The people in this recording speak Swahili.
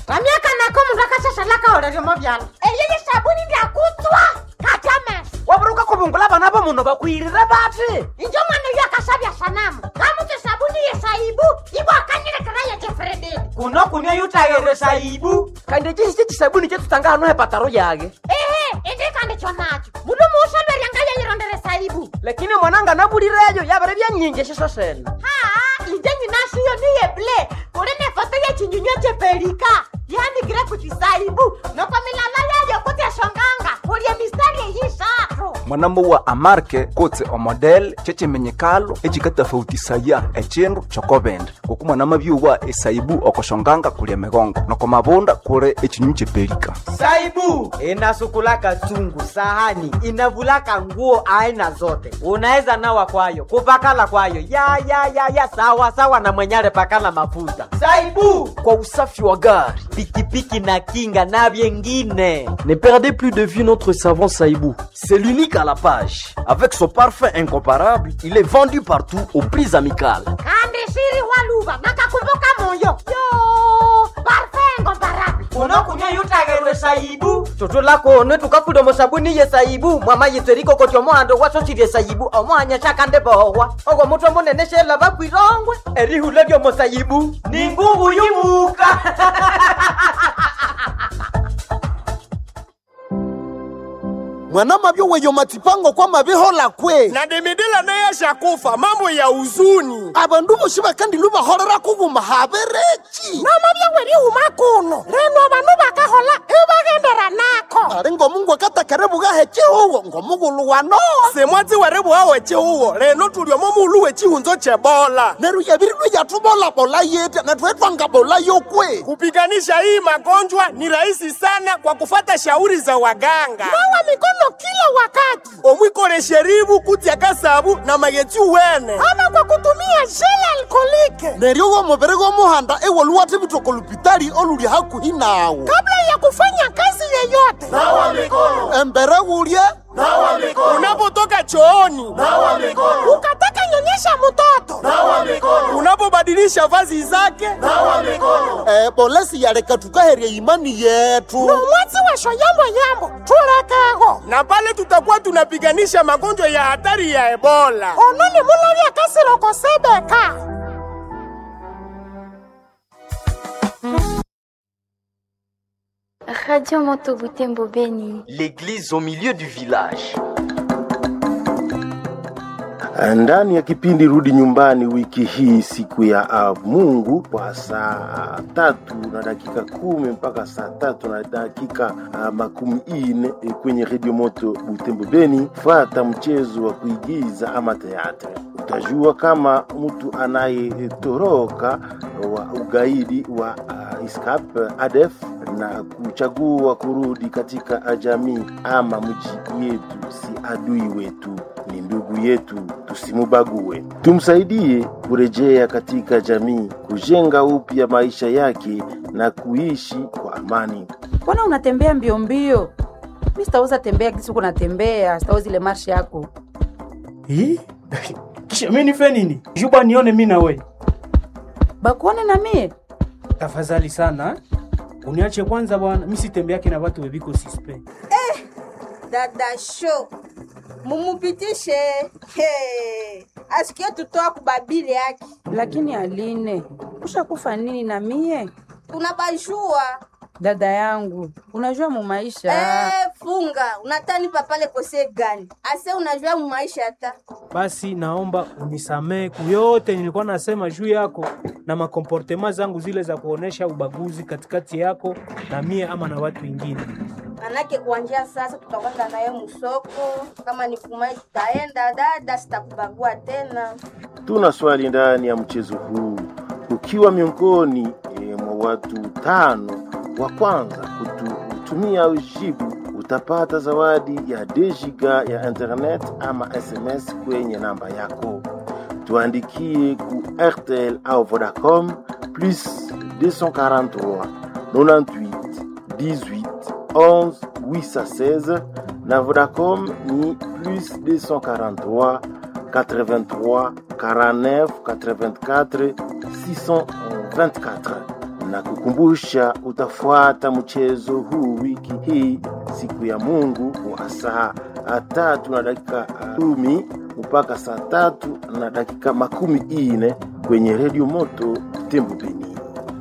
vamyaka nako mundu akashashalaka oleryomo vyala eyeye sabuni ndyakutswa kachames waburuka kuvungula vana va munhu vakwirire vati injo mwana uyo akashavya sanamu kamuti sabuni yesaibu ivo akanyilekera yejefrededi kuno kunia yutayere saibu kandi cisi cisabuni cetutanga hano hepataro yake ehe indikandi chonacho mundu muusolweryanga yeyirondere saibu lakini mwananga navulireyo yavere vyanyinji ciso sena haa inje nyinashiyo niyeble kuli ne foto yechinyunywa chepelika yandikire kuti saibu noko milala yayo kuti eshonganga kulye mistari eyisathu mwanamuwa amarke kutse omodel cecemenyekalo ecikatafautisaya ecindu cokovende kuku mwanamavyuwa esaibu okoshonganga kulya migongo noko mavunda kuli ecinyu cepelika saibu inasukulaka chungu sahani inavulaka nguo aina zote unaweza nawa kwayo kupakala kwayo ya ya ya ya sawa sawa na mwenyale pakala mafuta saibu kwa usafi wa gari. pikipiki na kinga na vyengine Ne perdez plus de vue notre savon Saïbou. C'est l'unique à la page. Avec son parfum incomparable, il est vendu partout aux prix amicales. kandi shiri waluva nakakumbuka moyo yo parfengo mbarabi unokunya yutagerwe saibu toto lakone tukafuda sabuni ye saibu mwama yitseriko koti omohando wasosirye saibu omohanya shakande bohwa ogwo mutwe munene shela bakwirongwe erihula lyomo saibu ni nguvu yumuka mwana mavyo weyo matipango kwa mavihola kwe na demedela naye ashakufa mambo ya huzuni avandu vosi vakandi luvaholera kuvuma haverechi nomavya werihuma kuno reno vanu vakahola ivagendera nako ali ngomungu akatakere vugahe chihuwo ngomugulu wano semwatsi werevuhawe chihuwo leno tuliomo mulu wechihunzo chebola neru yavirilwe yatuvolabola yete natwetwanga bola yokwe kupiganisha hii magonjwa ni rahisi sana kwa kufata shauri za waganga nawa mikono kila wakati omwikole sherivu kutya kasavu na magetsi wene ama kwa kutumia jele alkolike neryo womuviri gomuhanda ewoluwathe vitoko lupitali oluli hakuhi nawo kabla ya kufanya kazi yeyote nawa mikono embere wulye nawa mikono unapotoka chooni nawa mikono ukataka nyonyesha mtoto nawa mikono unapobadilisha vazi zake nawa mikono eh, bolesi yaleka tukaherya imani yetu nomwatsi wesho yambo yambo tulekego na pale tutakuwa tunapiganisha magonjwa ya hatari ya ebola ononi mulavya kasiroko sebeka Radio Moto Butembo Beni. L'église au milieu du village. ndani ya kipindi rudi nyumbani wiki hii siku ya uh, mungu kwa saa tatu na dakika kumi mpaka saa tatu na dakika uh, makumi ine eh, kwenye redio moto butembo beni fata mchezo wa kuigiza ama teatre utajua kama mtu anayetoroka wa ugaidi wa uh, iskap adef na kuchagua kurudi katika jamii ama mji yetu si adui wetu ni ndugu yetu tusimubague tumsaidie kurejea katika jamii kujenga upya maisha yake na kuishi kwa amani mbona unatembea mbio mbio mi sitaweza tembea kisi uko natembea sitaweza ile marshi yako Hii? kisha mi nife nini juba nione mi nawe bakuone na mie tafadhali sana eh? uniache kwanza bwana mi sitembeake na watu weviko sispe dada sho mumupitishe hey. asikie tutoa kubabili yake lakini aline ushakufa nini na mie tunabajua dada yangu unajua mu maisha Eh, funga unatanipa pale kose gani ase unajua mu maisha hata basi naomba unisamee kuyote nilikuwa nasema juu yako na makomportema zangu zile za kuonesha ubaguzi katikati yako na mie ama na watu wengine manake kuanjia sasa tutakwenda naye musoko kama ni kumai tutaenda dada sitakubagua tena tuna swali ndani ya mchezo huu ukiwa miongoni e, mwa watu tano wa kwanza kutumia ujibu utapata zawadi ya dejiga ya internet ama sms kwenye namba yako tuandikie ku rtl au vodacom plus 243 98 18 11 816 na vodacom ni plus 243 83 49 84 624 na kukumbusha utafuata mchezo huu wiki hii siku ya Mungu wa saa tatu na dakika kumi mpaka saa tatu na dakika makumi ine kwenye redio moto Tembo Beni.